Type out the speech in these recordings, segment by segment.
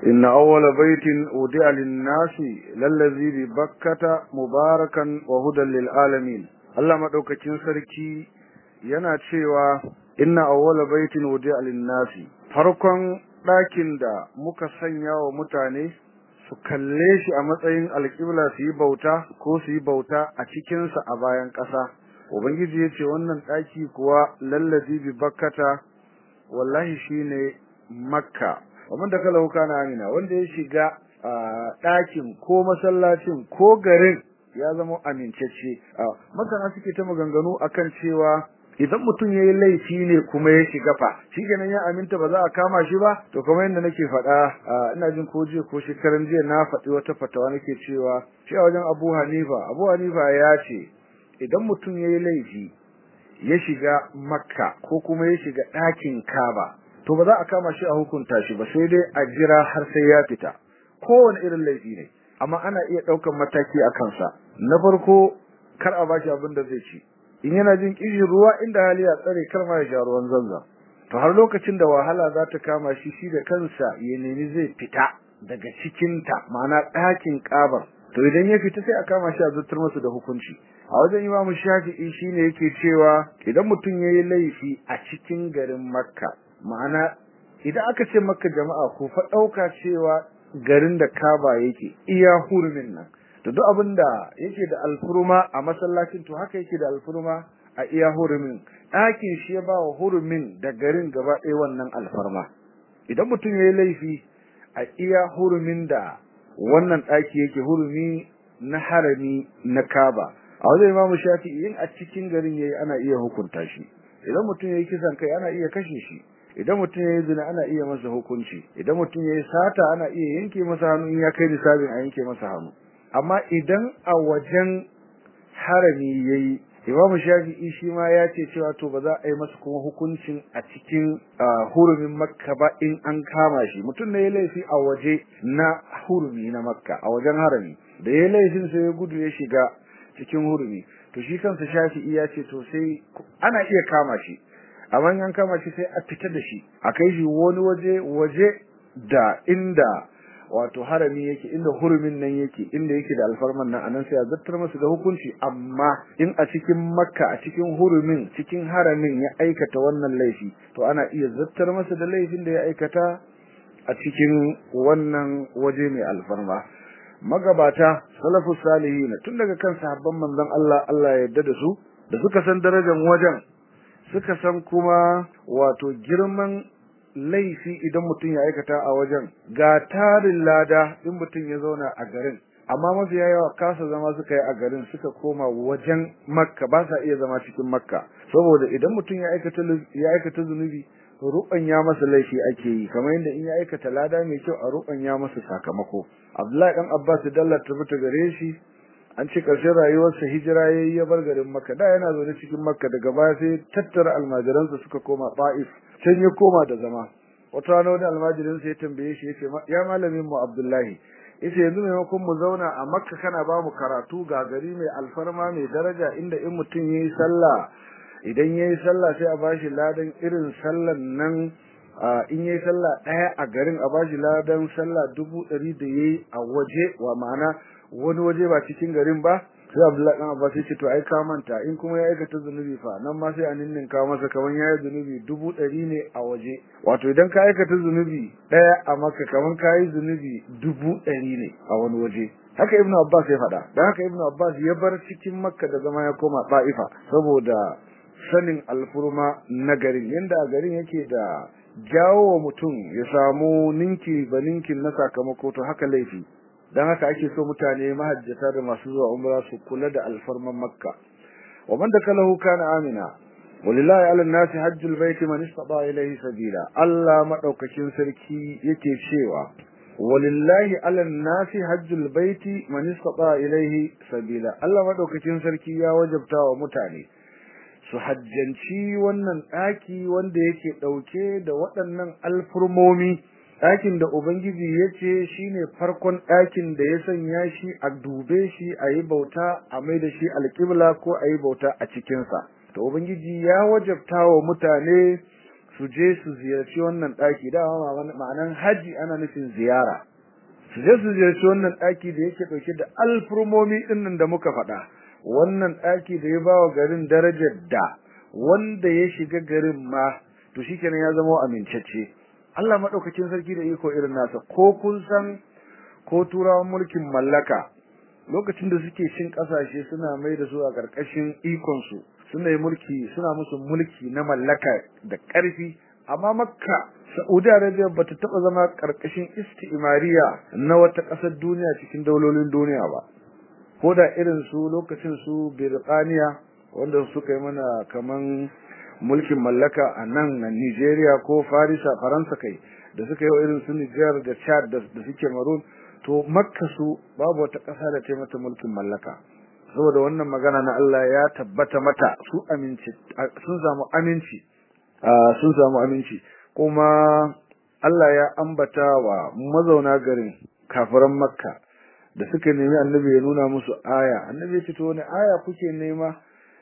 إن أول بيت أودع للناس للذي ببكة مباركا وهدى للعالمين الله مدوكacin sarki yana cewa inna awwala baitin wudi'a lin-nasi farkon ɗakin da muka sanya wa mutane su kalle shi a matsayin alƙibla su yi bauta ko su yi bauta a cikinsa a bayan ƙasa ubangiji ya ce wannan ɗaki kuwa lallazi bi bakkata wallahi shine makka kamar da kala kana amina wanda ya shiga ɗakin ko masallacin ko garin ya zama amincacce masana suke ta maganganu akan cewa idan mutum ya yi laifi ne kuma ya shiga fa shi kenan ya aminta ba za a kama shi ba to kamar yadda nake faɗa ina jin ko jiya ko shekaran jiya na faɗi wata fatawa nake cewa shi a wajen abu hanifa abu hanifa ya ce idan mutum ya yi laifi ya shiga makka ko kuma ya shiga ɗakin kaba to ba za a kama shi a hukunta shi ba sai dai a jira har sai ya fita kowane irin laifi ne amma ana iya ɗaukan mataki a kansa na farko kar a bashi abin da zai ci in yana jin kishin ruwa inda hali ya tsare kar ma ya sha ruwan zanzan to har lokacin da wahala za ta kama shi shi da kansa ya nemi zai fita daga cikinta ma'ana ɗakin ƙabar to idan ya fita sai a kama shi a zartar masa da hukunci a wajen imamu shafi'i shine yake cewa idan mutum ya yi laifi a cikin garin makka ma'ana idan aka ce makka jama'a ko fa ɗauka cewa garin da kaba yake iya hurumin nan to duk abin da yake da alfurma a masallacin to haka yake da alfurma a iya hurumin ɗakin shi ya ba wa hurumin da garin gaba ɗaya wannan alfarma idan mutum ya yi laifi a iya hurumin da wannan ɗaki yake hurumi na harami na kaba a wajen imamu shafi'i in a cikin garin yayi ana iya hukunta shi idan mutum yayi kisan kai ana iya kashe shi idan mutum yayi zina ana iya masa hukunci idan mutum yayi sata ana iya yanke masa hannu in ya kai nisabin a yanke masa hannu amma idan a wajen harami yayi Imamu Shafi'i shi ma ya ce cewa to ba za a yi masa kuma hukuncin a cikin hurumin Makka ba in an kama shi mutum ne ya laifi a waje na hurumi na Makka a wajen harami da ya laifin sai ya gudu ya shiga cikin hurumi to shi kansa Shafi'i ya ce to sai ana iya kama shi amma in an kama shi sai a fita da shi a kai shi wani waje waje da inda wato harami yake inda hurumin nan yake inda yake da alfarman nan anan sai a zartar masa da hukunci amma in a cikin makka a cikin hurumin cikin haramin ya aikata wannan laifi to ana iya zartar masa da laifin da ya aikata a cikin wannan waje mai alfarma magabata salafus salihin tun daga kan sahabban manzon Allah Allah ya yarda da su da suka san darajar wajen suka san kuma wato girman laifi idan mutum ya aikata a wajen ga tarin lada in mutum ya zauna a garin amma mafiya yawa kasa zama suka yi a garin suka koma wajen makka ba sa iya zama cikin makka saboda idan mutum ya aikata ya aikata zunubi ya masa laifi ake yi kamar yadda in ya aikata lada mai kyau a ya masa sakamako abdullahi dan abbas dalla ta fita gare shi an ce ƙarshen rayuwarsa hijira yayi ya bar garin makka da yana zaune cikin makka daga baya sai tattara almajiransa suka koma ta'if can ya koma da zama wata rana wani almajirin sai ya tambaye shi yace ya malamin mu Abdullahi yace yanzu maimakon mu zauna a Makka kana ba mu karatu ga gari mai alfarma mai daraja inda in mutum yayi sallah idan yayi sallah sai a bashi ladan irin sallan nan in yayi sallah daya a garin a bashi ladan sallah dubu ɗari da yayi a waje wa ma'ana wani waje ba cikin garin ba sai Abdullahi dan Abbas ya ce to ai ka manta in kuma ya aikata zunubi fa nan ma sai a ninninka masa kaman yayi zunubi dubu ɗari ne a waje wato idan ka aikata zunubi ɗaya a maka kaman ka yi zunubi dubu ɗari ne a wani waje haka Ibn Abbas ya faɗa dan haka Ibn Abbas ya bar cikin Makka da zama ya koma Ta'ifa saboda sanin alfurma na garin yanda a garin yake da jawo wa mutum ya samu ninki ba ninkin na sakamako to haka laifi dan haka ake so mutane mahajjata da masu zuwa umra su kula da alfarman makka wa man dakalahu kana amina walillahi ala nasi hajjul baiti man istata ilayhi sabila Allah madaukakin sarki yake cewa walillahi ala nasi hajjul baiti man istata ilayhi sabila Allah madaukakin sarki ya wajabta wa mutane su hajjanci wannan daki wanda yake dauke da waɗannan alfurmomi ɗakin da Ubangiji ya ce shi ne farkon ɗakin da ya sanya shi a dube shi a yi bauta a mai da shi alƙibla ko a yi bauta a cikinsa. To Ubangiji ya wajabta wa mutane su su je su ziyarci wannan daki dama ma'anan haji ana nufin ziyara su je su ziyarci wannan daki da yake dauke da alfurmomi dinnan da muka faɗa wannan daki da ya bawa garin darajar da wanda ya shiga garin ma to shikenan ya zama amincacce Allah madaukakin sarki da iko irin nasa ko kun san ko turawan mulkin mallaka lokacin da suke cin kasashe suna mai da su a karkashin ikon su suna yi mulki suna musu mulki na mallaka da karfi amma makka Saudi Arabia bata taba zama karkashin istimariya na wata kasar duniya cikin daulolin duniya ba ko da irin su lokacin su Birtaniya wanda suka yi mana kaman mulkin mallaka a nan na Nigeria ko Farisa Faransa kai da suka yi irin su Niger da Chad da suke Maroon to Makka su babu wata ƙasa da ta mata mulkin mallaka saboda wannan magana na Allah ya tabbata mata su aminci sun samu aminci sun samu aminci kuma Allah ya ambata wa mazauna garin kafiran Makka da suka nemi annabi ya nuna musu aya annabi ya ce to wani aya kuke nema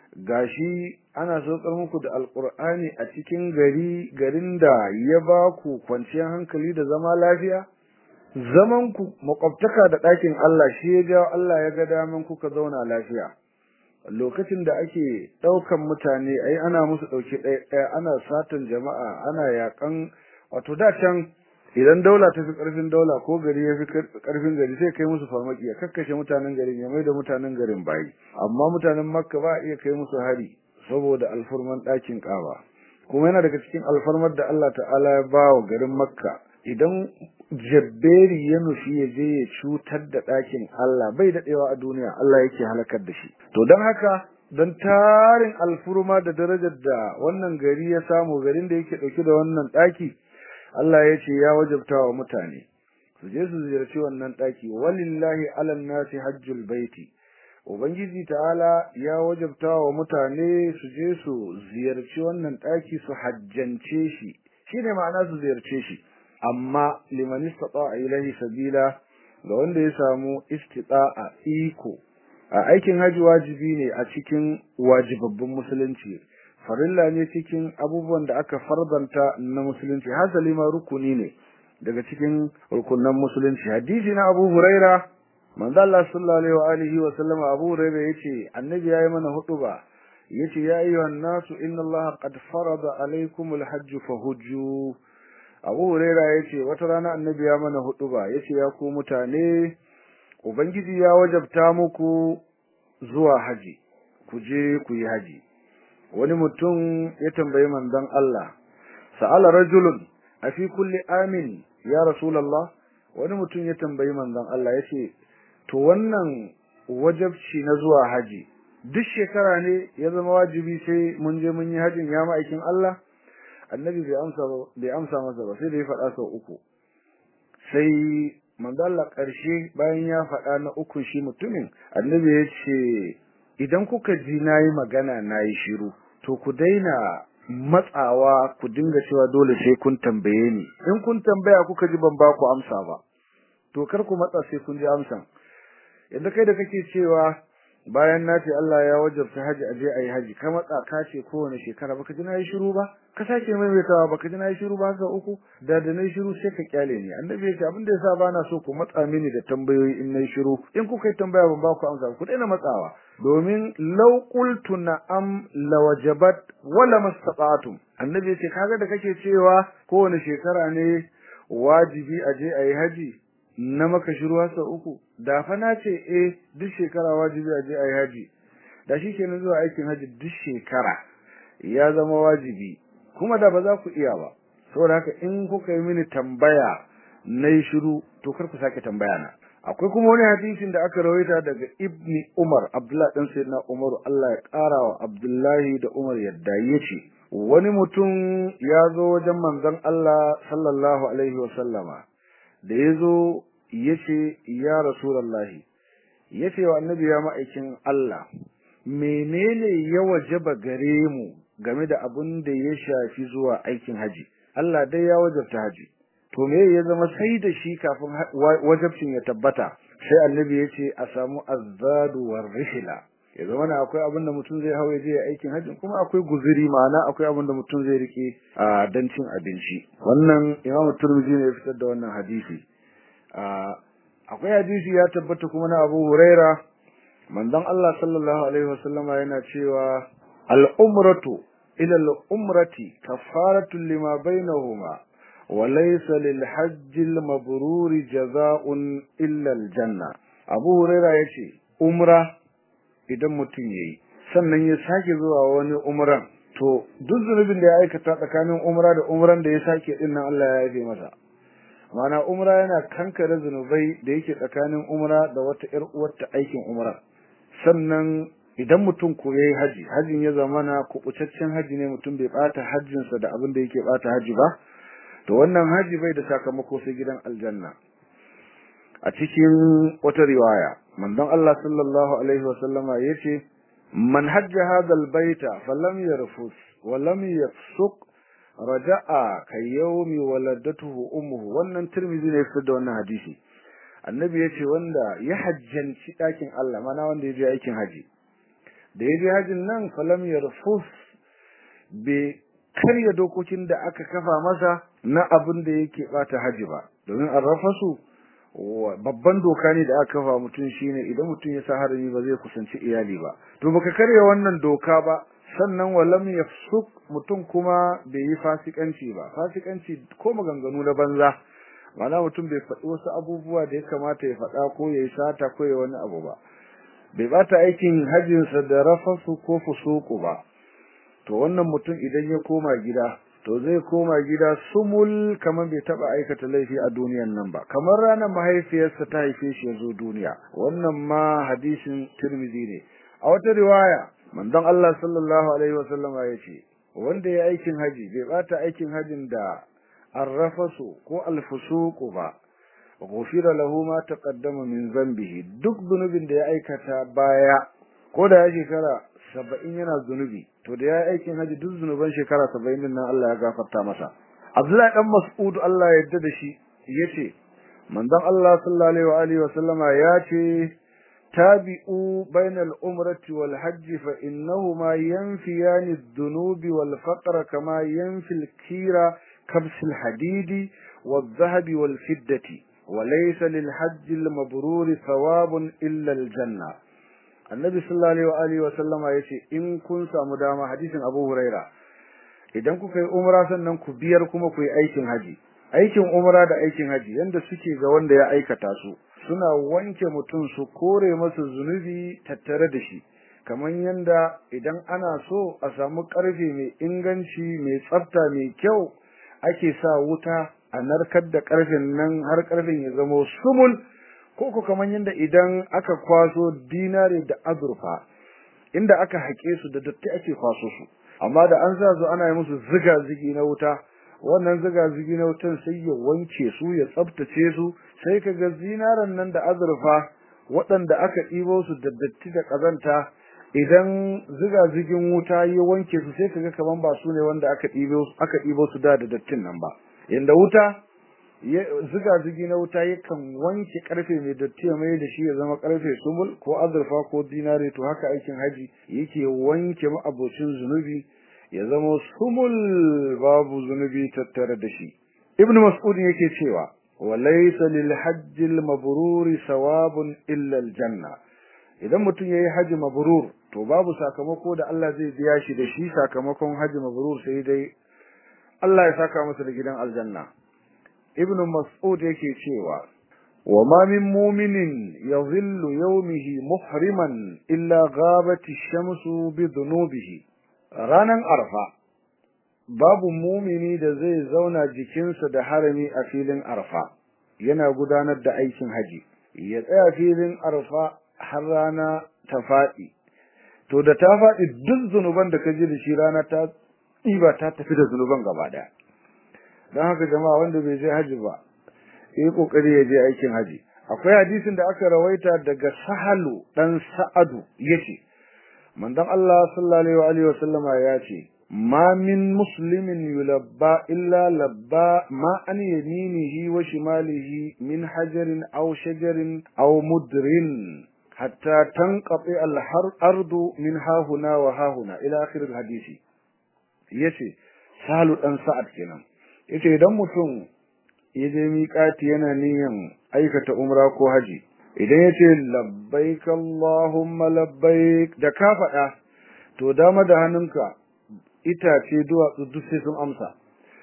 gashi ana saukar muku da alkur'ani a cikin gari garin da ya ba ku kwanciyar hankali da zama lafiya zaman ku makwabtaka da ɗakin Allah shi ya jawo Allah ya ga daman kuka zauna lafiya lokacin da ake ɗaukan mutane ai ana musu ɗauki ɗaya ɗaya ana satan jama'a ana yakan wato da can idan daula ta fi ƙarfin daula ko gari ya fi ƙarfin gari sai kai musu farmaki ya kakkashe mutanen garin ya mai da mutanen garin bayi amma mutanen makka ba a iya kai musu hari saboda alfarman ɗakin ƙaba kuma yana daga cikin alfarmar da Allah ta'ala ya ba wa garin makka idan jabberi ya nufi ya je ya cutar da ɗakin Allah bai daɗewa a duniya Allah yake halakar da shi to don haka don tarin alfurma da darajar da wannan gari ya samu garin da yake ɗauke da wannan ɗaki Allah ya ce ya wajabta wa mutane su je su ziyarci wannan ɗaki walillahi alan nasi hajjul baiti ubangiji ta'ala ya wajabta wa mutane su je su ziyarci wannan ɗaki su hajjance shi shine ma'ana su ziyarce shi amma liman istata'a ilahi sabila ga wanda ya samu istita'a iko a aikin haji wajibi ne a cikin wajibabbin musulunci farilla ne cikin abubuwan da aka fardanta na musulunci hasali ma rukuni ne daga cikin rukunan musulunci hadisi na Abu Huraira manzo Allah sallallahu alaihi wa alihi wa sallama Abu Huraira yace annabi yayi mana hutuba yace ya ayyuhan nasu inna Allah qad farada alaikumul hajj fahujju Abu Huraira yace wata rana annabi ya mana hutuba yace ya ku mutane ubangiji ya wajabta muku zuwa haji ku je ku yi haji wani mutum ya tambayi manzon Allah sa'ala rajulun afi kulli amin ya rasulullah wani mutum ya tambayi manzon Allah yace to wannan wajabci na zuwa haji duk shekara ne ya zama wajibi sai mun je mun yi hajin ya ma'aikin Allah annabi bai amsa bai amsa masa ba sai da ya faɗa sau uku sai manzo Allah ƙarshe bayan ya faɗa na uku shi mutumin annabi ya ce idan kuka ji nayi magana nayi shiru to ku daina matsawa ku dinga cewa dole sai kun tambaye ni in kun tambaya kuka ji ban ba ku amsa ba to kar ku matsa sai kun ji amsan yadda kai da kake cewa bayan na ce Allah ya wajabta haji aje ayi haji ka matsa ka ce kowane shekara baka ji nayi shiru ba ka sake maimaitawa baka ji nayi shiru ba ga uku da da nayi shiru sai ka kyale ni annabi ya ce abin da yasa bana so ku matsa mini da tambayoyi in nayi shiru in kuka yi tambaya ban ba ku amsa ku daina matsawa domin law qultu na'am lawajabat wala mastata'tum annabi ya ce kaga da kake cewa kowane shekara ne wajibi aje ayi haji na maka shiru sau uku da fa na ce eh duk shekara wajibi a je ayi haji da shi kenan zuwa aikin haji duk shekara ya zama wajibi kuma da ba za ku iya ba saboda haka in kuka yi mini tambaya na shiru to kar ku sake tambaya na akwai kuma wani hadisin da aka rawaita daga ibni umar abdullahi dan sayyidina umar Allah ya kara wa abdullahi da umar yadda yace wani mutum ya zo wajen manzon Allah sallallahu alaihi wa sallama da ya zo ya ce ya rasulallahi ya ce wa annabi ya ma'aikin Allah menene ya wajaba gare mu game da abin da ya shafi zuwa aikin haji Allah dai ya wajabta haji to me ya zama sai da shi kafin wajabcin ya tabbata sai annabi ya ce a samu azzadu war rihla ya zama na akwai abin da mutum zai hawa je aikin hajji kuma akwai guzuri ma'ana akwai abin da mutum zai rike a dan cin abinci wannan Imam Turmizi ne ya fitar da wannan hadisi akwai hadisi ya tabbata kuma na Abu Huraira manzon Allah sallallahu alaihi wasallama yana cewa al-umratu ila al-umrati kafaratun lima bainahuma wa laysa lil hajj al-mabrur jazaa'un illa al-janna Abu Huraira yace umra idan mutum yayi sannan ya sake zuwa wani umran to duk zunubin da ya aikata tsakanin umra da umran da ya sake din nan Allah ya yafe masa mana umra yana kankare zunubai da yake tsakanin umra da wata ƴar uwarta aikin umra sannan idan mutum ko yayi haji hajin ya zamana kubucaccen haji ne mutum bai bata hajjin sa da abin da yake bata haji ba to wannan haji bai da sakamako sai gidan aljanna a cikin wata riwaya manzon Allah sallallahu alaihi wa sallama yace man hajja hadha albayta falam yarfus wa lam yafsuq raja'a kayyawmi waladatuhu ummuhu wannan tirmizi ne fitar da wannan hadisi annabi yace wanda ya hajjanci dakin Allah mana wanda ya je aikin haji da ya je hajin nan falam yarfus be karya dokokin da aka kafa masa na abin da yake bata haji ba domin arrafasu babban doka ne da aka kafa mutum shine idan mutum ya sa harami ba zai kusanci iyali ba to baka karya wannan doka ba sannan walam yafsuk mutum kuma bai yi fasikanci ba fasikanci ko maganganu na banza mana mutum bai faɗi wasu abubuwa da ya kamata ya faɗa ko ya yi sata ko ya wani abu ba bai bata aikin hajjinsa da rafasu ko fusuku ba to wannan mutum idan ya koma gida to zai koma gida sumul kamar bai taba aikata laifi a duniyan nan ba kamar ranar mahaifiyarsa ta haife shi ya zo duniya wannan ma hadisin tirmidhi ne a wata riwaya manzon Allah sallallahu alaihi wasallam ya ce wanda ya aikin haji bai bata aikin hajin da arrafasu ko alfusuqu ba ghufira lahu ma taqaddama min zambihi duk zunubin da ya aikata baya ko da ya shekara saba'in yana zunubi to da ya aikin haji duk zunuban shekara saba'in din nan Allah ya gafarta masa Abdullahi dan Mas'ud Allah ya yarda da shi yace manzon Allah sallallahu alaihi wa alihi wa sallama ya ce tabi'u bainal umrati wal hajji fa innahuma yanfiyani adh-dhunubi wal faqra kama yanfi al-kira kabs al-hadidi wal-dhahabi wal-fiddati وليس للحج المبرور ثواب إلا الجنة annabi sallallahu alaihi wa alihi wa sallama yace in kun samu dama hadisin Abu Huraira idan kuka yi umra sannan ku biyar kuma ku yi aikin haji aikin umra da aikin haji yanda suke ga wanda ya aikata su suna wanke mutum su kore masa zunubi tattare da shi kamar yanda idan ana so a samu karfe mai inganci mai tsafta mai kyau ake sa wuta a narkar da karfen nan har karfen ya zama sumul ko ko kaman yanda idan aka kwaso dinare da azurfa inda aka haƙe su da datti ake kwaso su amma da an sa su ana yi musu ziga zigi na wuta wannan ziga zigi na wutan sai ya wanke su ya tsaftace su sai kaga zinaran nan da azurfa waɗanda aka ɗibo su da datti da ƙazanta idan ziga zigin wuta ya wanke su sai kaga kaman ba su ne wanda aka ɗibo aka ɗibo su da da dattin nan ba yanda wuta ziga zigi na wuta yakan wanke karfe mai datti ya mai da shi ya zama karfe sumul ko azurfa ko dinare to haka aikin haji yake wanke ma'abocin zunubi ya zama sumul babu zunubi tattare da shi ibn mas'ud yake cewa wa laysa lil hajj al mabrur sawabun illa al janna idan mutum yayi haji mabrur to babu sakamako da Allah zai biya shi da shi sakamakon haji mabrur sai dai Allah ya saka masa da gidan aljanna ibnu mas'ud yake cewa wa ma min mu'minin yadhillu yawmihi muhriman illa ghabati ash-shamsu bi dhunubihi ranan arfa babu mumini da zai zauna jikinsa da harami a filin arfa yana gudanar da aikin haji ya tsaya filin arfa har rana ta faɗi to da ta faɗi duk zunuban da ka ji da shi rana ta ɗiba ta tafi da zunuban gaba ɗaya don haka jama'a wanda bai je haji ba yi kokari ya je aikin haji akwai hadisin da aka rawaita daga sahalu dan sa'adu yace manzon Allah sallallahu alaihi wa sallama ya ce ma min muslimin yulabba illa labba ma an yaminihi wa shimalihi min hajarin aw shajarin aw mudrin hatta tanqati al-ardu min hahuna wa hahuna ila akhir al-hadisi yace salu dan sa'ad kenan yace idan mutum ya je miƙati yana niyan aikata umra ko haji idan yace labbaik allahumma labbaik da ka faɗa to dama da hannunka itace duwatsu duk sai sun amsa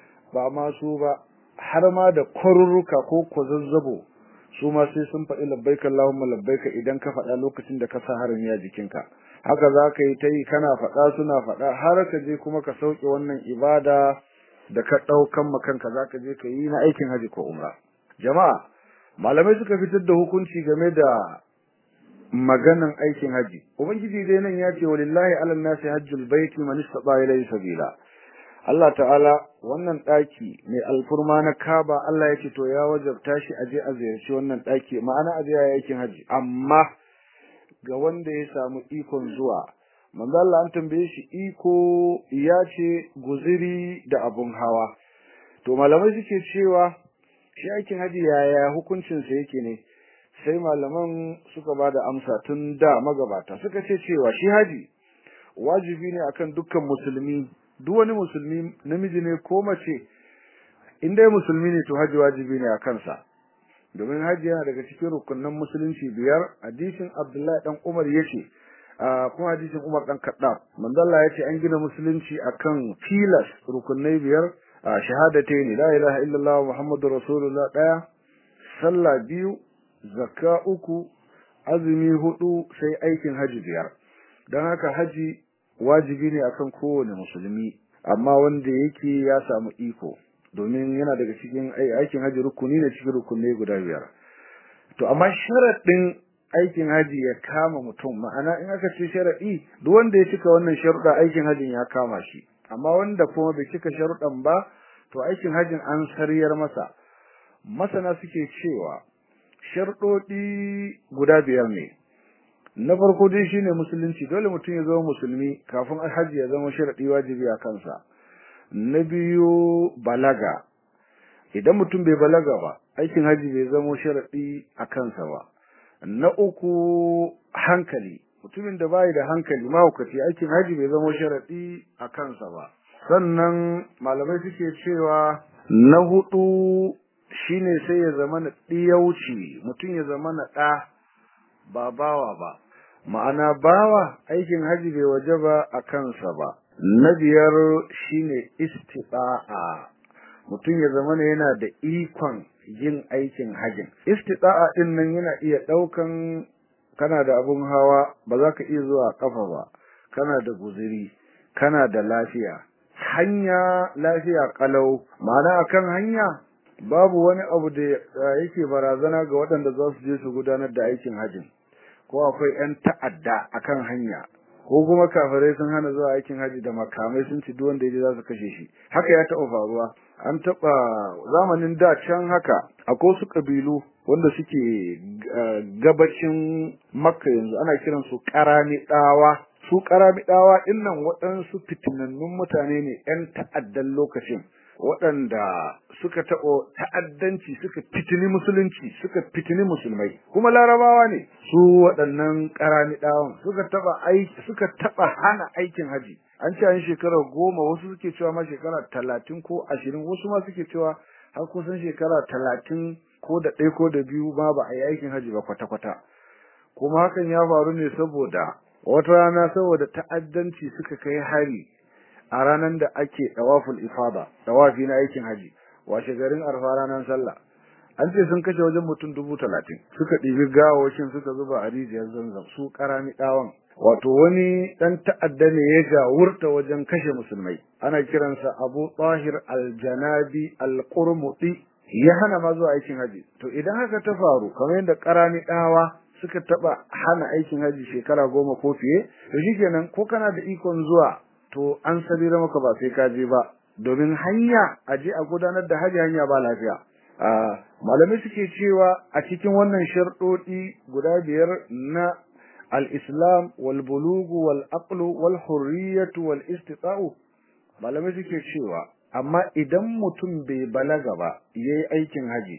ba ma su ba har ma da kwarurruka ko kwazazzabo su ma sai sun faɗi labbaik Allahumma labbaik idan ka faɗa lokacin da ka sa harin ya jikinka haka za ka yi ta yi kana faɗa suna faɗa har ka je kuma ka sauke wannan ibada da ka ɗaukan makanka za ka je ka yi na aikin haji ko umra jama'a malamai suka fitar da hukunci game da maganan aikin haji ubangiji dai nan ya ce walillahi alal nasi hajjul baiti man istata ilayhi sabila Allah ta'ala wannan daki mai alfurma na Kaaba Allah ya ce to ya wajabta shi aje a ziyarci wannan daki ma'ana aje a aikin haji amma ga wanda ya samu ikon zuwa manzo Allah an tambaye shi iko ya ce guziri da abun hawa to malamai suke cewa shi aikin haji yaya hukuncin sa yake ne sai malaman suka bada amsa tun da magabata suka ce cewa shi haji wajibi ne akan dukkan musulmi duk wani musulmi namiji ne ko mace in dai musulmi ne to haji wajibi ne a kansa domin haji yana daga cikin rukunan musulunci biyar hadisin Abdullahi dan Umar yace kuma hadisin Umar dan Kaddaf manzo Allah yace an gina musulunci akan tilas rukunai biyar shahadatayn la ilaha illallah muhammadur rasulullah daya sallah biyu zakka uku azumi hudu sai aikin haji biyar dan haka haji wajibi ne akan kowane musulmi amma wanda yake ya samu iko domin yana daga cikin aikin haji rukuni ne cikin rukunai guda biyar to amma sharadin aikin haji ya kama mutum ma'ana in aka ce sharadi duk wanda ya cika wannan sharuɗa aikin hajin ya kama shi amma wanda kuma bai cika sharuɗan ba to aikin hajin an sariyar masa masana suke cewa sharuɗoɗi guda biyar ne na farko dai shine musulunci dole mutum ya zama musulmi kafin haji ya zama sharadi wajibi a kansa na biyu balaga idan mutum bai balaga ba aikin haji bai zama sharadi a kansa ba na uku hankali mutumin da bai da hankali mahaukaci aikin haji bai zama sharadi a kansa ba sannan malamai suke cewa na hudu shine sai ya zama na ɗiyauci mutum ya zama na ɗa ba bawa ba ma'ana bawa aikin haji bai waje ba a kansa ba na biyar shine istida'a mutum ya zama yana da ikon yin aikin hajin istida'a din nan yana iya daukan kana da abun hawa ba za ka iya zuwa kafa ba kana da guziri kana da lafiya hanya lafiya kalau ma'ana akan hanya babu wani abu da yake barazana ga waɗanda za su je su gudanar da aikin hajin ko akwai 'yan ta'adda akan hanya ko kuma kafirai sun hana zuwa aikin haji da makamai sun ci duk wanda yaje za su kashe shi haka ya taɓa faruwa an taɓa zamanin da can haka akwai su kabilu wanda suke gabacin makka yanzu ana kiran su karamidawa su karamidawa dinnan waɗansu fitinannun mutane ne 'yan ta'addan lokacin waɗanda suka taɓo ta'addanci suka fitini musulunci suka fitini musulmai kuma larabawa ne su waɗannan ƙaramiɗawan suka taɓa aiki suka taɓa hana aikin haji an ce an shekara goma wasu suke cewa ma shekara talatin ko ashirin wasu ma suke cewa har kusan shekara talatin ko da ɗaya ko da biyu ma ba a yi aikin haji ba kwata-kwata kuma hakan ya faru ne saboda wata rana saboda ta'addanci suka kai hari a ranar da ake dawaful ifada dawafi na aikin haji washe garin arfa ranar sallah an ce sun kashe wajen mutum dubu talatin suka ɗibi gawawacin suka zuba a rijiyar zanzam su karami ɗawan wato wani ɗan ta'adda ne ya gawurta wajen kashe musulmai ana kiransa abu tahir aljanabi alqurmuti ya hana ma zuwa aikin haji to idan haka ta faru kamar yadda karami ɗawa suka taɓa hana aikin haji shekara goma ko fiye to shikenan ko kana da ikon zuwa to an sabira maka ba sai ka je ba domin hanya a je a gudanar da haji hanya ba lafiya malamai suke cewa a cikin wannan sharɗoɗi guda biyar na al-islam wal bulugu wal aqlu wal hurriyatu wal istita'u malamai suke cewa amma idan mutum bai balaga ba yayi aikin haji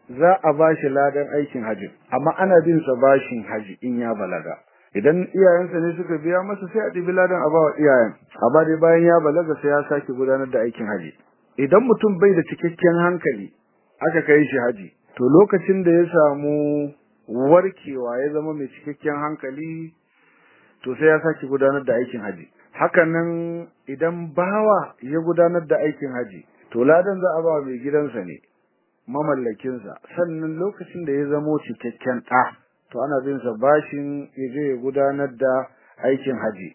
za a bashi ladan aikin haji amma ana bin sa bashin haji in ya balaga idan iyayensa ne suka biya masa sai a ɗibi ladan a bawa iyayen amma dai bayan ya balaga sai ya sake gudanar da aikin haji idan mutum bai da cikakken hankali aka kai shi haji to lokacin da ya samu warkewa ya zama mai cikakken hankali to sai ya sake gudanar da aikin haji hakanan idan bawa ya gudanar da aikin haji to ladan za a ba mai gidansa ne mamallakinsa sannan lokacin da ya zamo cikakken ɗa to ana bin sa bashin ya je ya gudanar da aikin haji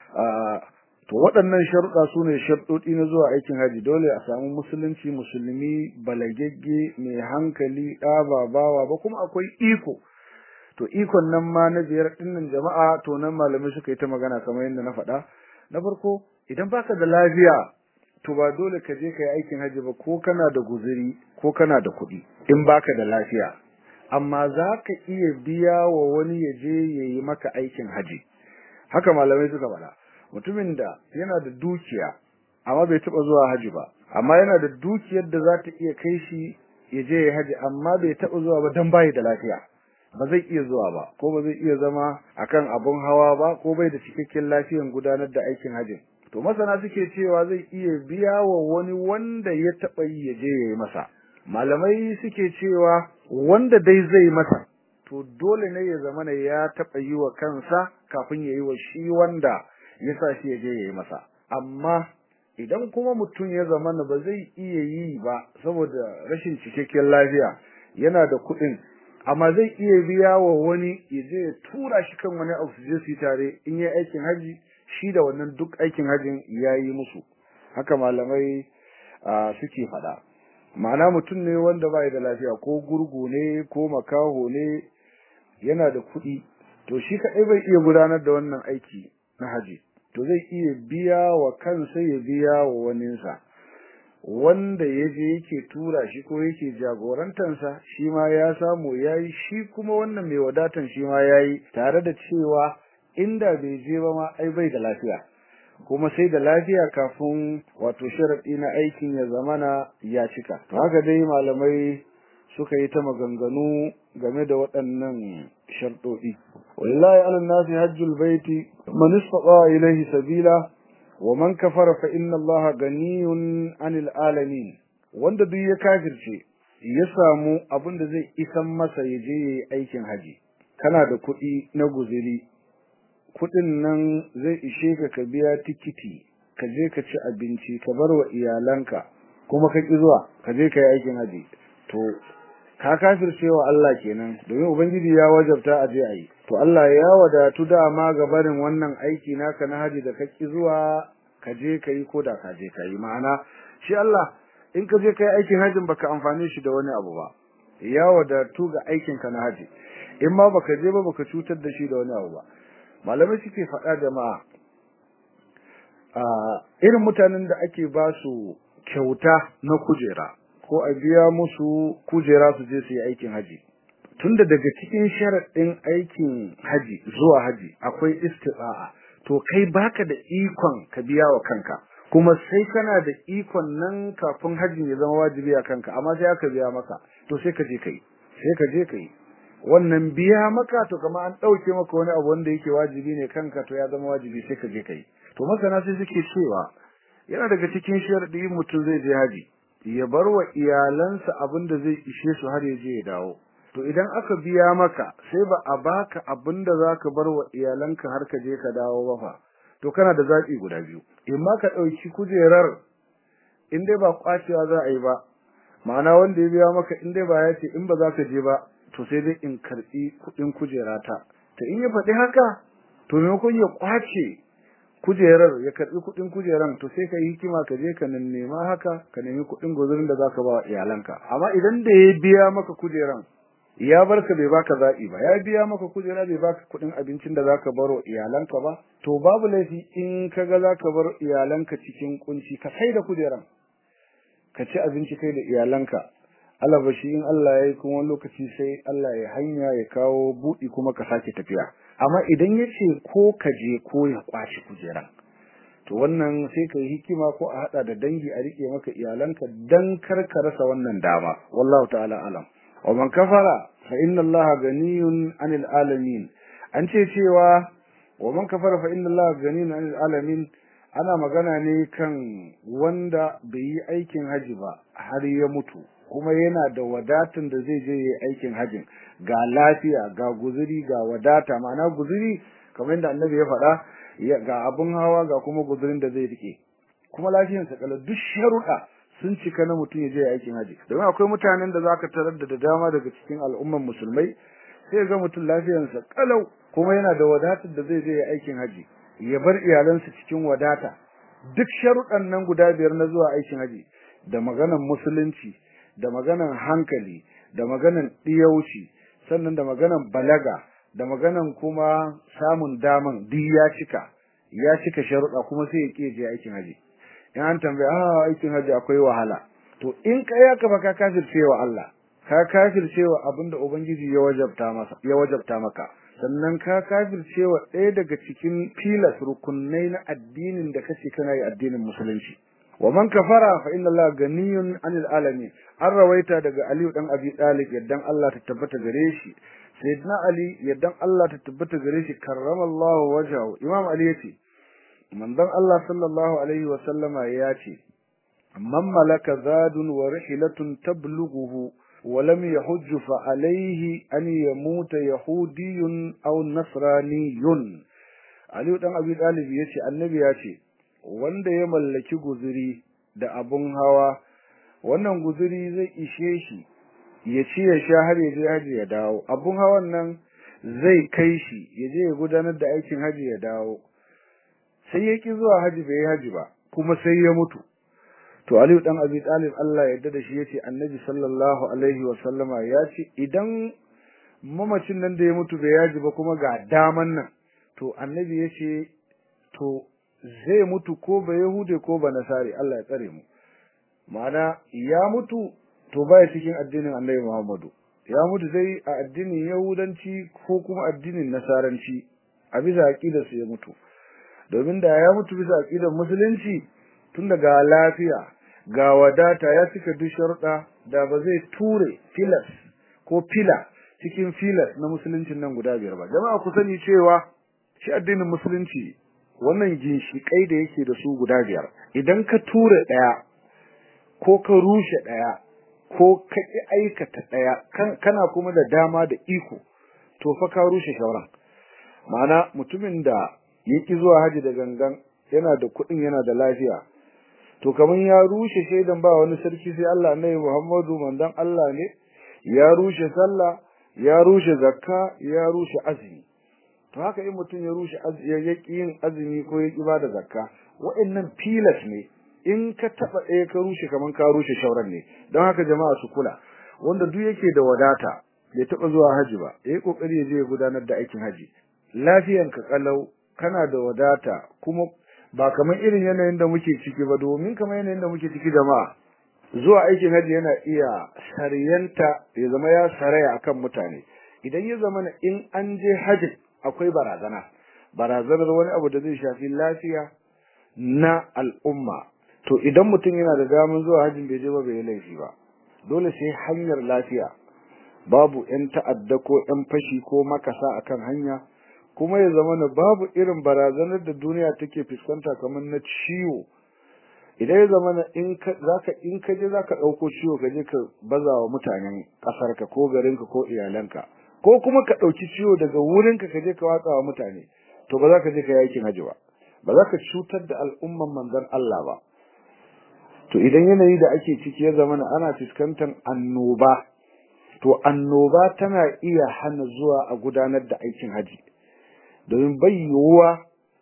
to waɗannan sharuɗa su ne sharuɗi na zuwa aikin haji dole a samu musulunci musulmi balagegge mai hankali ɗa ba bawa ba kuma akwai iko to ikon nan ma na biyar ɗinnan jama'a to nan malamai suka yi ta magana kamar yadda na faɗa na farko idan baka da lafiya to ba dole ka je ka yi aikin haji ba ko kana da guzuri ko kana da kuɗi in baka da lafiya amma za ka iya biya wa wani ya je ya yi maka aikin haji haka malamai suka faɗa mutumin da yana da dukiya amma bai taɓa zuwa haji ba amma yana da dukiyar da za ta iya kai shi ya je ya haji amma bai taɓa zuwa ba don bayi da lafiya ba zai iya zuwa ba ko ba zai iya zama akan abun hawa ba ko bai da cikakken lafiyan gudanar da aikin hajji to masana suke cewa zai iya biya wa wani wanda ya taɓa yi ya je ya yi masa malamai suke cewa wanda dai zai masa to dole ne ya zama ya taɓa yi wa kansa kafin ya yi wa shi wanda ya sa shi ya je ya yi masa amma idan kuma mutum ya zama ba zai iya yi ba saboda rashin cikakken lafiya yana da kuɗin amma zai iya biya wa wani ya je ya tura shi kan wani abu su je su yi tare in yi aikin haji shi da wannan duk aikin hajin ya yi musu haka malamai suke faɗa ma'ana mutum ne wanda ba da lafiya ko gurgu ne ko makaho ne yana da kuɗi to shi kaɗai bai iya gudanar da wannan aiki na haji to zai iya biya wa kansa ya biya wa waninsa wanda ya je yake tura shi ko yake jagorantansa shi ma ya samu ya yi shi kuma wannan mai wadatan shi ma ya yi tare da cewa inda bai je ba ma ai bai da lafiya kuma sai da lafiya kafin wato sharaɗi na aikin ya zamana ya cika to haka dai malamai suka yi ta maganganu game da waɗannan sharɗoɗi wallahi ala nasi hajjul baiti man istata ilayhi sabila wa man kafara fa inna allaha ganiyun anil alamin wanda duk ya kafirce ya samu abin da zai isan masa ya je yayi aikin haji kana da kuɗi na guziri kuɗin nan zai ishe ka ka biya tikiti ka je ka ci abinci ka bar wa iyalanka kuma ka ki zuwa ka je ka yi aikin haji to ka kafirce wa Allah kenan domin ubangiji ya wajabta a je a yi to Allah ya wadatu dama ga barin wannan aiki naka na haji da kake zuwa ka je ka yi ko da ka je ka yi ma'ana shi Allah in ka je ka yi aikin hajin baka amfane shi da wani abu ba ya wadatu ga aikin ka na haji in ma baka je ba baka cutar da shi da wani abu ba malamai suke faɗa jama'a a irin mutanen da ake ba su kyauta na kujera ko a biya musu kujera su je su yi aikin haji tunda daga cikin sharaɗin aikin haji zuwa haji akwai istita'a to kai baka da ikon ka biya wa kanka kuma sai kana da ikon nan kafin hajjin ya zama wajibi a kanka amma sai aka biya maka to sai ka je kai sai ka je kai wannan biya maka to kama an ɗauke maka wani abu wanda yake wajibi ne kanka to ya zama wajibi sai ka je kai to masana sai suke cewa yana daga cikin sharadi mutum zai je haji ya bar wa iyalansa abin da zai ishe su har ya je ya dawo to idan aka biya maka sai ba a baka abin da zaka bar wa iyalanka har ka je ka dawo ba fa to kana da zaɓi guda biyu in ma ka ɗauki kujerar in dai ba kwacewa za a yi ba ma'ana wanda ya biya maka in dai ba ya ce in ba za ka je ba to sai dai in karɓi kuɗin kujerata to in ya faɗi haka to maimakon ya kwace kujerar ya karɓi kuɗin kujeran to sai ka yi hikima ka je ka nema haka ka nemi kuɗin guzurin da zaka ba wa iyalanka amma idan da ya biya maka kujeran ya barka bai baka zaɓi ba ya biya maka kujera bai baka kuɗin abincin da zaka baro iyalanka ba to babu laifi in kaga zaka bar iyalanka cikin kunci ka sai da kujeran ka ci abinci kai da iyalanka Allah shi in Allah ya yi kuma wani lokaci sai Allah ya hanya ya kawo buɗi kuma ka sake tafiya amma idan ya ce ko ka je ko ya kwashi kujeran to wannan sai ka yi hikima ko a haɗa da dangi a riƙe maka iyalanka dan kar ka rasa wannan dama wallahu ta'ala alam wa man kafara fa inna allaha ganiyun anil alamin an ce cewa wa man kafara fa inna allaha ganiyun anil alamin ana magana ne kan wanda bai yi aikin haji ba har ya mutu kuma yana da wadatan da zai je yi aikin hajin ga lafiya ga guzuri ga wadata ma'ana guzuri kamar yadda annabi ya faɗa ga abun hawa ga kuma guzurin da zai rike kuma lafiyarsa kala duk sharuɗa sun cika na mutum ya je aikin haji domin akwai mutanen da zaka tarar da dama daga cikin al'umman musulmai sai ga mutum lafiyarsa kalau kuma yana da wadatar da zai je aikin haji ya bar iyalansa cikin wadata duk sharuɗan nan guda biyar na zuwa aikin haji da maganan musulunci da maganan hankali da maganan ɗiyauci sannan da maganan balaga da maganan kuma samun daman duk ya cika ya cika sharuɗa kuma sai ya ƙi je aikin haji in an tambaya ah aikin haji akwai wahala to in ka ya kafa ka kafircewa Allah ka kafircewa abinda ubangiji ya wajabta masa ya wajabta maka sannan ka kafircewa ɗaya daga cikin filas rukunai na addinin da kace kana yi addinin musulunci wa man kafara fa inna Allah ganiyun anil alamin an rawaita daga Ali dan Abi Talib yaddan Allah ta tabbata gare shi sayyidina Ali yaddan Allah ta tabbata gare shi karramallahu wajhahu imam Ali yace manzon Allah sallallahu alaihi wa sallama yace man malaka zadun wa rihilatun tablughuhu ولم يحج فعليه أن يموت يهودي أو نصراني علي dan Abi Talib yace annabi yace wanda ya mallaki guzuri da abun hawa wannan guzuri zai ishe shi ya ci ya sha har ya je haji ya dawo abun hawan nan zai kai shi ya je ya gudanar da aikin haji ya dawo sai ya ki zuwa haji bai haji ba kuma sai ya mutu to Aliyu dan Abi Talib Allah ya yarda da shi yace Annabi sallallahu alaihi wa sallama yace idan mamacin nan da ya mutu bai yaji ba kuma ga daman nan to Annabi yace to zai mutu ko ba Yahude ko ba Nasari Allah ya tsare mu ma'ana ya mutu to baya cikin addinin Annabi Muhammadu ya mutu dai a addinin Yahudanci ko kuma addinin Nasaranci a bisa aqidar su ya mutu domin da ya mutu bisa aqidar musulunci tun daga lafiya ga wadata ya cika duk sharuɗa da ba zai ture filas ko fila cikin filas na musuluncin nan guda biyar ba jama'a ku sani cewa shi addinin musulunci wannan ginshiƙai da yake da su guda biyar idan ka ture ɗaya ko ka rushe ɗaya ko ka ƙi aikata ɗaya kana kuma da dama da iko to fa ka rushe shauran ma'ana mutumin da ya ƙi zuwa haji da gangan yana da kuɗin yana da lafiya to kamar ya rushe shaidan ba wani sarki sai Allah annabi Muhammadu manzon Allah ne ya rushe sallah ya rushe zakka ya rushe azumi to haka in mutum ya rushe ya yaki yin azumi ko ya ki bada zakka wa'annan filas ne in ka taba ɗaya ka rushe kaman ka rushe shauran ne don haka jama'a su kula wanda duk yake da wadata bai taba zuwa haji ba yayi kokari ya je ya gudanar da aikin haji lafiyanka kalau kana da wadata kuma ba kamar irin yanayin da muke ciki ba domin kamar yanayin da muke ciki jama'a zuwa aikin haji yana iya sariyanta ya zama ya saraya akan mutane idan ya zama in an je haji akwai barazana barazanar wani abu da zai shafi lafiya na al'umma to idan mutum yana da damar zuwa hajjin bai je ba bai yi laifi ba dole sai hanyar lafiya babu yan ta'adda ko yan fashi ko makasa akan hanya kuma ya zama na babu irin barazanar da duniya take fuskanta kamar na ciwo idan ya zama na in ka zaka in ka je zaka dauko ciwo ka je ka baza wa mutanen kasarka ko garinka ko iyalanka ko kuma ka dauki ciwo daga wurinka ka je ka watsa wa mutane to ba za ka je ka yakin haji ba ba za ka cutar da al'umman manzon Allah ba to idan yanayi da ake ciki ya zama ana fuskantar annoba to annoba tana iya hana zuwa a gudanar da aikin haji domin bai yiwuwa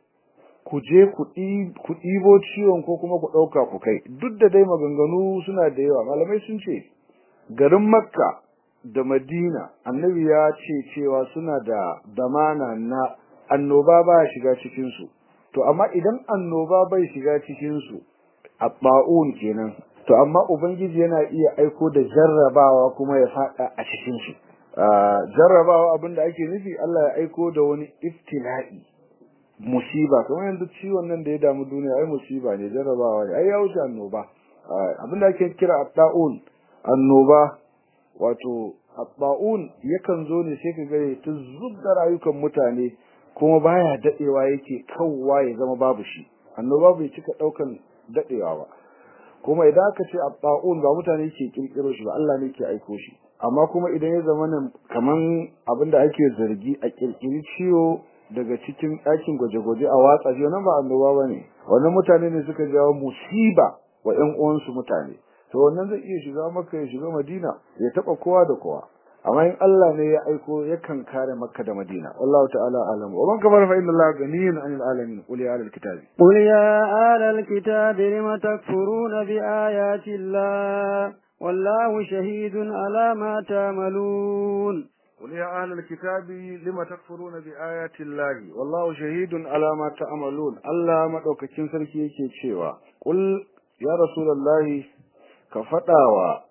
ku je ku ɗibo ciwon ko kuma ku ɗauka ku kai duk da dai maganganu suna da yawa malamai sun ce garin makka da madina annabi ya ce cewa suna da damana na annoba ba shiga cikinsu to amma idan annoba bai shiga cikinsu a ba'un kenan to amma ubangiji yana iya aiko da jarrabawa kuma ya faɗa a cikinsu jarrabawa abinda ake nufi Allah ya aiko da wani iftila'i musiba kamar yanzu ciwon nan da ya damu duniya ai musiba ne jarrabawa ne ai ya wuce annoba abinda ake kira at-ta'un annoba wato abba'un yakan zo ne sai ka ga ta zubda rayukan mutane kuma baya dadewa yake kawwa ya zama babu shi annoba bai cika daukan dadewa ba kuma idan aka ce abba'un ba mutane ke kirkiro shi ba Allah ne ke aiko shi amma kuma idan ya zama nan kaman abinda ake zargi a kirkiri ciwo daga cikin ɗakin gwaje-gwaje a watsa shi wannan ba annoba bane wannan mutane ne suka jawo musiba wa ƴan uwansu mutane to wannan zai iya shiga maka ya shiga madina ya taba kowa da kowa amma in Allah ne ya aiko yakan kare makka da madina wallahu ta'ala alam wa man kafara fa inna allaha ghaniyyun 'anil alamin qul ya ahlal kitabi قل يا أهل الكتاب لم تكفرون بآيات الله والله شهيد على ما تعملون قل يا أهل الكتاب لما تكفرون بآيات الله والله شهيد على ما تعملون الله مدوكacin sarki yake cewa qul ya rasulullahi ka fadawa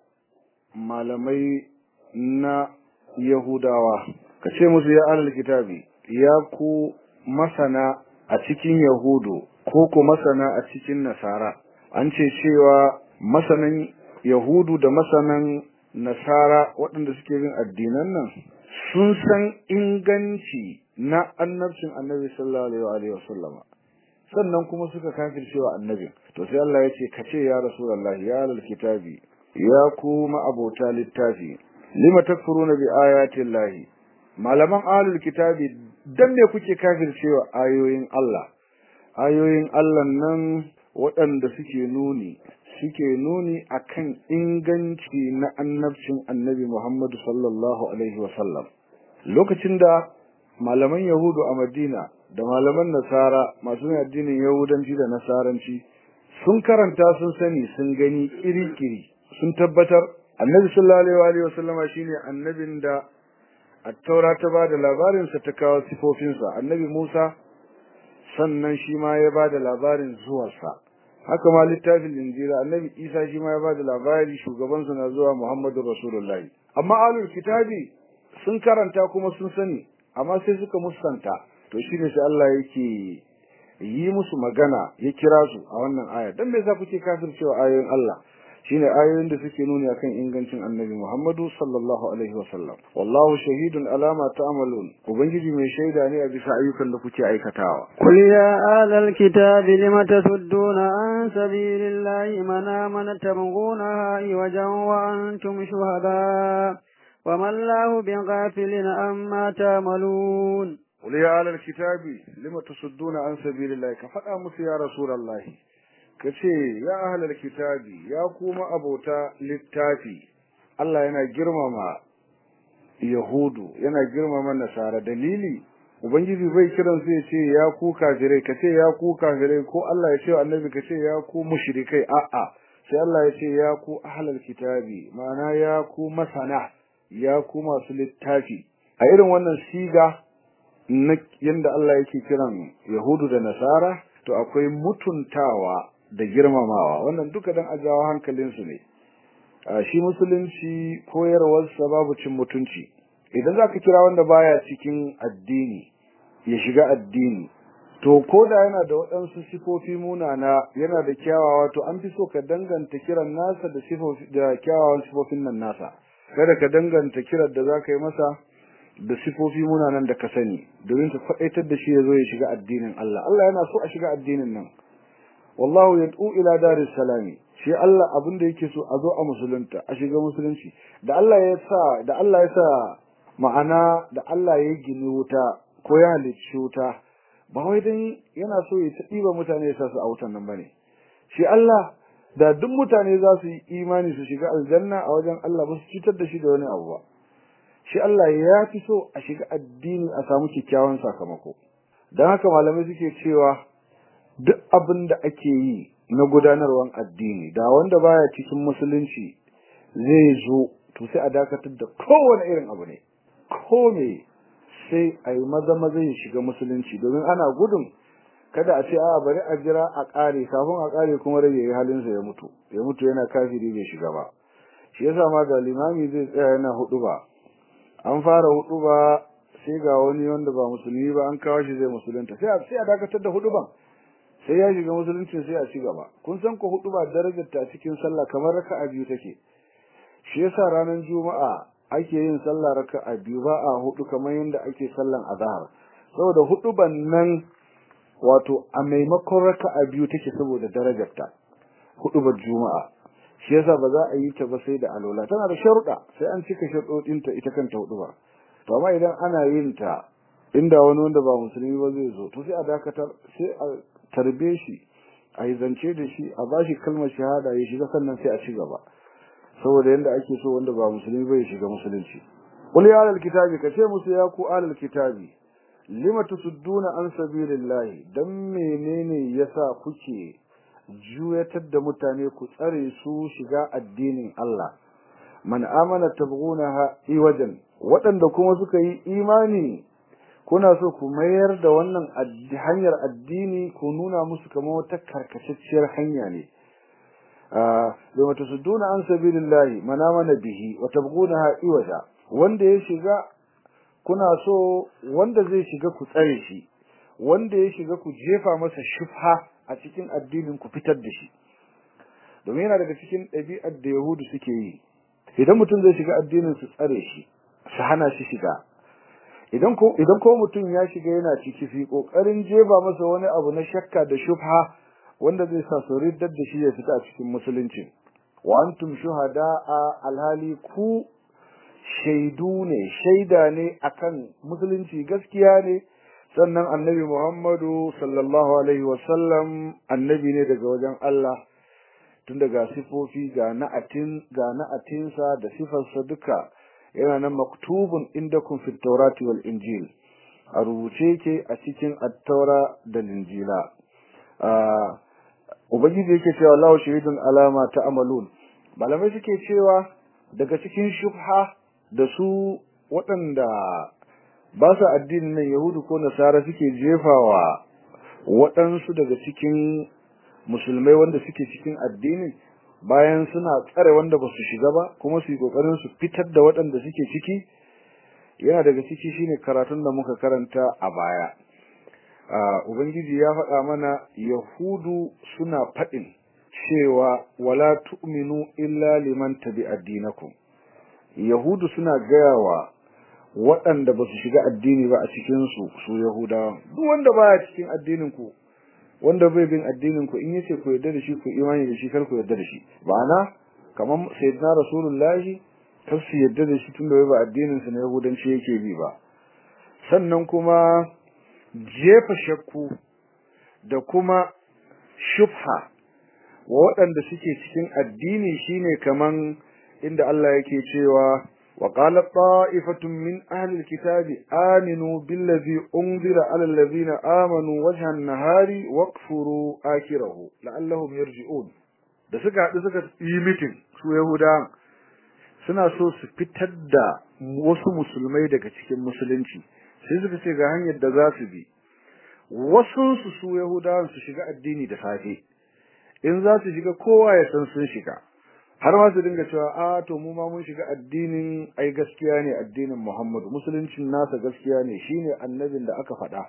malamai na yahudawa ka ce musu ya ahlul kitabi ya ku masana a cikin yahudu ko ku masana a cikin nasara an ce cewa masanan yahudu da masanan nasara waɗanda suke bin addinan nan sun san inganci na annabcin annabi sallallahu alaihi wa sallama sannan kuma suka kafircewa annabin to sai Allah ya ce ka ce ya rasulullahi ya lal kitabi ya ku abota littafi lima takfuruna bi ayati llahi malaman ahlul kitabi dan me kuke kafircewa ayoyin Allah ayoyin Allah nan waɗanda suke nuni suke nuni akan inganci na annabcin annabi Muhammad sallallahu alaihi wasallam lokacin da malaman yahudu a Madina da malaman nasara masu addinin yahudanci da nasaranci sun karanta sun sani sun gani kiri-kiri sun tabbatar annabi sallallahu alaihi wasallama shine annabin da at-taura ta bada labarin sa ta kawo sifofinsa annabi Musa sannan shi ma ya bada labarin zuwarsa haka ma littafin injila annabi isa shi ma ya bada labari shugabansa na zuwa muhammadu rasulullahi amma alul kitabi sun karanta kuma sun sani amma sai suka musanta to shine sai Allah yake yi musu magana ya kira su a wannan aya dan me yasa kuke kafircewa ayoyin Allah shine ayoyin da suke nuni akan ingancin annabi Muhammadu sallallahu alaihi wasallam wallahu shahidun ala ma ta'malun ubangiji mai shaida ne a bisa ayyukan da kuke aikatawa قل يا أهل الكتاب لم تصدون عن سبيل الله من آمن تبغونها عوجا وأنتم شهداء وما الله بغافل عما تعملون قل يا أهل الكتاب لم تصدون عن سبيل الله كفأ مس يا رسول الله kace ya ahlal kitabi ya kuma abota littafi Allah yana girmama yahudu yana girmama nasara dalili ubangiji bai kiran su ya ce ya ku kafirai kace ya ku kafirai ko Allah ya ce annabi kace ya ku mushrikai a'a sai Allah ya ce ya ku ahlal kitabi ma'ana ya ku masana ya ku masu littafi a irin wannan siga na yanda Allah yake kiran yahudu da nasara to akwai mutuntawa da girmamawa wannan duka dan ajawa hankalinsu ne shi musulunci koyarwarsa babu cin mutunci idan zaka kira wanda baya cikin addini ya shiga addini to ko da yana da waɗansu sifofi munana yana da kyawawa to an fi so ka danganta kiran nasa da sifofi da kyawawan sifofin nan nasa kada ka danganta kiran da zaka yi masa da sifofi munanan da ka sani domin ka faɗaitar da shi ya zo ya shiga addinin Allah Allah yana so a shiga addinin nan wallahu yad'u ila daris salami shi Allah abin da yake so a zo a musulunta a shiga musulunci da Allah ya sa da Allah ya sa ma'ana da Allah ya gini wuta ko ya halicci wuta ba wai dan yana so ya tsiba mutane ya sa su a wutan nan bane shi Allah da duk mutane za su yi imani su shiga aljanna a wajen Allah ba su cutar da shi da wani abu ba shi Allah ya fi so a shiga addini a samu kyakkyawan sakamako don haka malamai suke cewa duk abin da ake yi na gudanarwan addini da wanda baya cikin musulunci zai zo to sai a dakatar da kowane irin abu ne ko me sai a yi maza maza ya shiga musulunci domin ana gudun kada a ce a bari a jira a ƙare kafin a ƙare kuma rage yi halinsa ya mutu ya mutu yana kafiri bai shiga ba shi yasa ma da limami zai tsaya yana hudu ba an fara hudu ba sai ga wani wanda ba musulmi ba an kawo shi zai musulunta sai a sai a dakatar da hudu ban sai ya shiga musulunci sai a ci gaba kun san ko hudu ba darajar ta cikin sallah kamar raka'a biyu take shi yasa ranar juma'a ake yin sallah raka'a biyu ba a hudu kamar yadda ake sallan azhar saboda hudu nan wato a maimakon raka'a biyu take saboda darajarta hudu ba juma'a shi yasa ba za a yi ta ba sai da alola tana da sharuɗa sai an cika sharuɗin ta ita kanta hudu ba to amma idan ana yin ta inda wani wanda ba musulmi ba zai zo to sai a dakatar sai a tarbe shi a yi zance da shi a bashi kalmar shahada ya shiga sannan sai a ci gaba saboda yanda ake so wanda ba musulmi ba ya shiga musulunci qul ya ahlal kitabi kace musu ya ku ahlal kitabi lima tusudduna an sabilillahi dan menene yasa kuke juyatar da mutane ku tsare su shiga addinin Allah man amana tabghunaha iwajan waɗanda kuma suka yi imani kuna so ku mayar da wannan hanyar addini ku nuna musu kamar wata karkatacciyar hanya ne lima tusudduna an sabilillahi man amana bihi wa tabghunaha iwaja wanda ya shiga kuna so wanda zai shiga ku tsare shi wanda ya shiga ku jefa masa shubha a cikin addinin ku fitar da shi domin yana daga cikin ɗabi'ar da yahudu suke yi idan mutum zai shiga addinin su tsare shi su hana shi shiga idan ko idan ko mutum ya shiga yana ciki fi kokarin jefa masa wani abu na shakka da shubha wanda zai sa su riddar da shi ya fita a cikin musulunci wa antum shuhada'a alhali ku shaidu ne shaida ne akan musulunci gaskiya ne sannan annabi Muhammadu sallallahu alaihi wasallam annabi ne daga wajen Allah tun daga sifofi ga na'atin ga na'atinsa da sifarsa duka yana nan maktubun indakum fit tawrati wal injil a rubuce ke a cikin at-taura da injila ubangiji yake cewa Allahu shahidun alama ta'malun malamai suke cewa daga cikin shubha da su waɗanda ba su addinin nan yahudu ko nasara suke jefawa waɗansu daga cikin musulmai wanda suke cikin addinin bayan suna tsare wanda ba su shiga ba kuma su yi ƙoƙarin su fitar da waɗanda suke ciki yana daga ciki shine karatun da muka karanta a baya ubangiji ya faɗa mana yahudu suna faɗin cewa wala tu'minu illa liman tabi addinakum yahudu suna gaya wa waɗanda ba su shiga addini ba a cikinsu su yahudawa duk wanda baya cikin addinin ku wanda bai bin addinin ku in yace ku yarda da shi ku imani da shi kar ku yarda da shi ma'ana kamar sayyidina rasulullahi kar su yarda da shi tunda bai ba addinin su na yahudanci yake bi ba sannan kuma jefa shakku da kuma shubha wa waɗanda suke cikin addini shine kaman inda Allah yake cewa وقال طائفة من أهل الكتاب آمنوا بالذي أنزل على الذين آمنوا وجه النهار واكفروا آخره لعلهم يرجعون da suka haɗu suka yi mitin su Yahuda suna so su fitar da wasu musulmai daga cikin musulunci sai suka ce ga hanyar da za su bi wasu su su Yahudawan su shiga addini da safe in za su shiga kowa ya san sun shiga har ma su dinga cewa a to mu ma mun shiga addinin ai gaskiya ne addinin Muhammadu musuluncin nasa gaskiya ne shine annabin da aka faɗa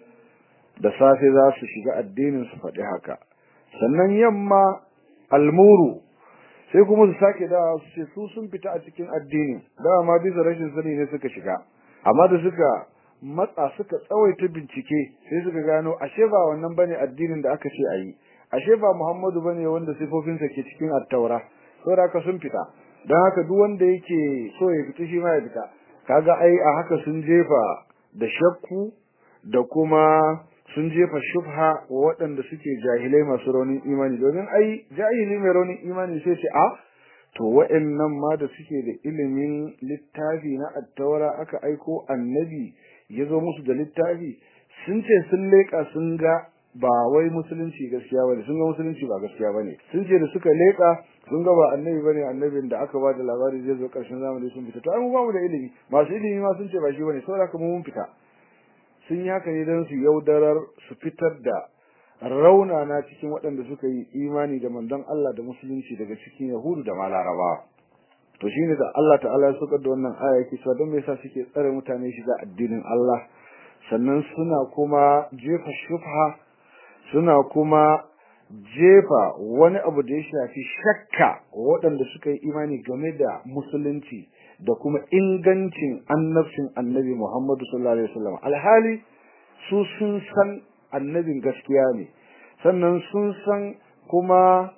da safe za su shiga addinin su faɗi haka sannan yamma almuru sai kuma su sake da su ce su sun fita a cikin addini da ma bisa rashin sani ne suka shiga amma da suka matsa suka tsawaita bincike sai suka gano ashe ba wannan bane addinin da aka ce ayi ashe ba Muhammadu bane wanda sifofinsa ke cikin at-taura saboda haka sun fita don haka duk wanda yake so ya fita shi ma ya fita kaga ai a haka sun jefa da shakku da kuma sun jefa shubha wa waɗanda suke jahilai masu raunin imani domin ai jahili mai raunin imani sai ce a to wa'annan ma da suke da ilimin littafi na attaura aka aiko annabi ya zo musu da littafi sun ce sun leƙa sun ga ba wai musulunci gaskiya bane sun ga musulunci ba gaskiya bane sun ce da suka leka sun ga ba annabi bane annabin da aka bada labari zai zo karshen zamani sun fita to ai mu ba mu da ilimi masu ilimi ma sun ce ba shi bane saboda kuma mun fita sun yi haka ne don su yaudarar su fitar da raunana cikin waɗanda suka yi imani da manzon Allah da musulunci daga cikin yahudu da malaraba to shine da Allah ta'ala ya saukar da wannan aya yake cewa don me yasa suke tsare mutane shiga addinin Allah sannan suna kuma jefa shubha suna kuma jefa wani abu da ya shafi shakka waɗanda suka yi imani game da musulunci da kuma ingancin annabcin annabi Muhammadu sallallahu alaihi wasallam alhali su sun san annabin gaskiya ne sannan sun san kuma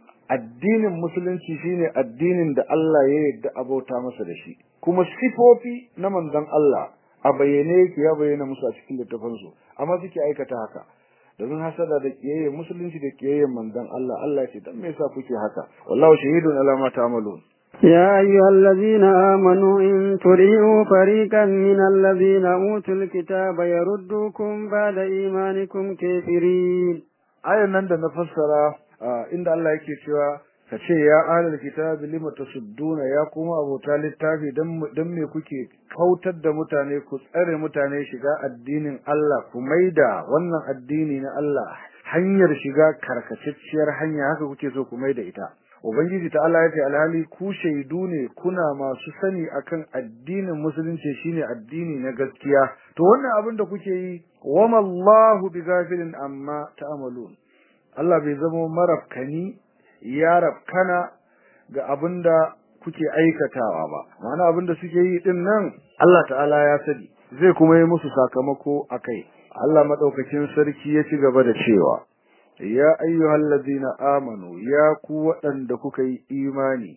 addinin musulunci shine addinin da Allah ya yarda abauta masa da shi kuma sifofi na manzon Allah a bayyane yake ya bayyana musu a cikin littafin su amma suke aikata haka domin hasada da kiyaye musulunci da kiyaye manzon Allah Allah ce dan me yasa kuke haka wallahu shahidun ala ma ta'malun يا أيها الذين آمنوا إن تريعوا فريقا من الذين أوتوا الكتاب يردوكم بعد إيمانكم كافرين ayan nan da na fassara inda Allah yake cewa ka ce ya ahlul kitabi lima tasudduna ya kuma abota littafi dan me kuke kautar da mutane ku tsare mutane shiga addinin Allah ku maida wannan addini na Allah hanyar shiga karkatacciyar hanya haka kuke so ku maida ita ubangiji ta Allah yace alhali ku shaidu ne kuna masu sani akan addinin musulunci shine addini na gaskiya to wannan abin da kuke yi wama Allahu bighafilin amma ta'malun Allah bai zama marafkani ya rafkana ga abinda kuke aikatawa ba ma'ana abinda suke yi din nan Allah ta'ala ya sani zai kuma yi musu sakamako akai Allah madaukakin sarki ya ci gaba da cewa ya ayyuhal ladina amanu ya ku waɗanda kuka yi imani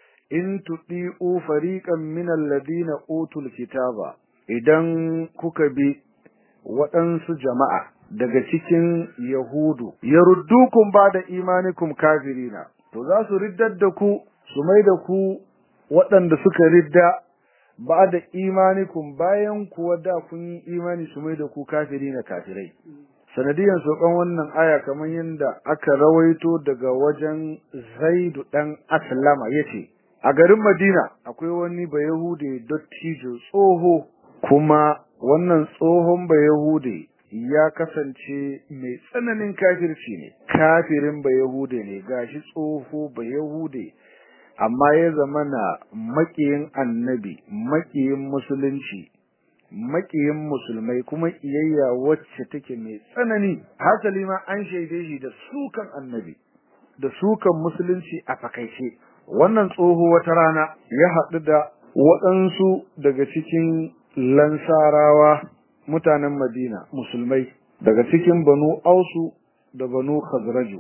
in tudi'u fariqan minal ladina utul kitaba idan kuka bi waɗansu jama'a daga cikin yahudu yaruddukum ba'da imanikum kafirina to za su riddar da ku su mai da ku waɗanda suka ridda ba'da imanikum bayan kuwa da kun yi imani su mai da ku kafirina kafirai sanadiyan sokan wannan aya kamar yadda aka rawaito daga wajen Zaidu dan Aslama yace a garin Madina akwai wani bayahude dottijo tsoho kuma wannan tsohon bayahude ya kasance mai tsananin kafirci ne kafirin bayahude ne gashi tsoho bayahude amma ya zamana makiyin annabi makiyin musulunci makiyin musulmai kuma iyayya wacce take mai tsanani hasali ma an shaide shi da sukan annabi da sukan musulunci a fakaice wannan tsoho wata rana ya haɗu da waɗansu daga cikin lansarawa mutanen madina musulmai daga cikin banu ausu da banu khazraju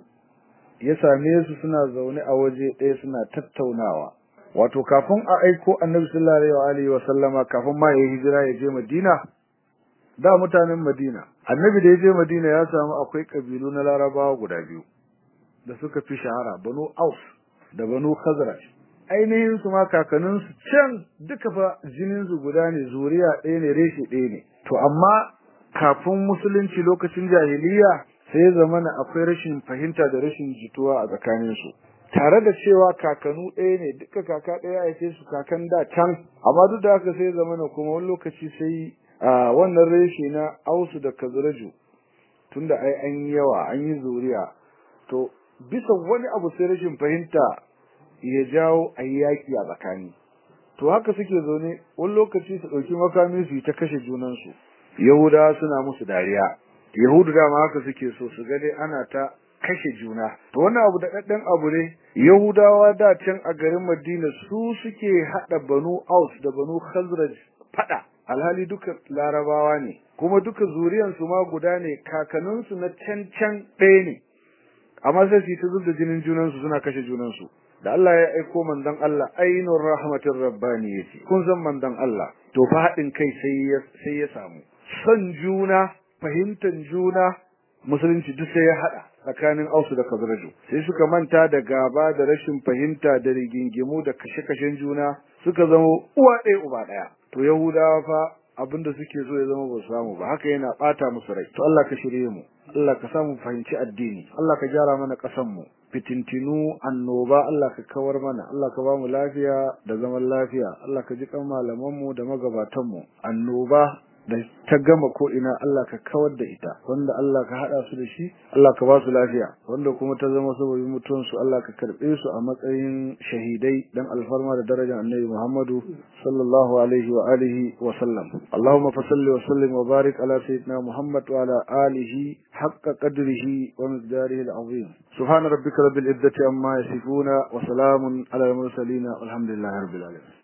ya same su suna zaune a waje ɗaya suna tattaunawa wato kafin a aiko annabi sallallahu alaihi wa sallama kafin ma ya hijira ya je Madina da mutanen Madina annabi da ya je Madina ya samu akwai kabilu na Larabawa guda biyu da suka fi shahara Banu Aus da Banu Khazraj ainihin su ma kakannin su can duka fa jinin su guda ne zuriya ɗaya ne reshe ɗaya ne to amma kafin musulunci lokacin jahiliya sai zamana akwai rashin fahimta da rashin jituwa a tsakanin su tare da cewa kakanu ɗaya ne duka kaka ɗaya a ce su kakan da can amma duk da haka sai zamana kuma wani lokaci sai a wannan reshe na ausu da kazraju tunda ai an yi yawa an yi zuriya to bisa wani abu sai rashin fahimta ya jawo a yi yaƙi a tsakani to haka suke zaune wani lokaci su ɗauki makami su yi ta kashe junansu yahudawa suna musu dariya yahudu dama haka suke so su ga dai ana ta kashe juna to wannan abu da daddan abu ne yahudawa da can a garin madina su suke hada banu aus da banu khazraj fada alhali duka larabawa ne kuma duka zuriyan su ma guda ne kakannin su na can can ɗaya ne amma sai su ta zubda jinin junan su suna kashe junan su da Allah ya aiko manzon Allah ainur rahmatir rabbani yace kun san manzon Allah to fa hadin kai sai ya sai ya samu son juna fahimtar juna musulunci duk sai ya hada tsakanin Ausu da Khazraju sai suka manta da gaba da rashin fahimta da rigingimu da kashe-kashen juna suka zama uwa ɗaya uba ɗaya to Yahudawa fa abinda suke so ya zama ba su samu ba haka yana bata musu rai to Allah ka shirye mu Allah ka samu fahimci addini Allah ka gyara mana ƙasan mu fitintinu annoba Allah ka kawar mana Allah ka ba mu lafiya da zaman lafiya Allah ka ji kan malaman mu da magabatan mu annoba da ta gama ko ina Allah ka kawar da ita wanda Allah ka hada su da shi Allah ka ba su lafiya wanda kuma ta zama sababin mutuwan su Allah ka karbe su a matsayin shahidai dan alfarma da darajar Annabi Muhammadu sallallahu alaihi wa alihi wa sallam Allahumma fasalli wa sallim wa barik ala sayyidina Muhammad wa ala alihi haqqa qadrihi wa miqdarihi al-azim subhana rabbika rabbil izzati amma yasifuna wa salamun ala al-mursalin walhamdulillahi rabbil alamin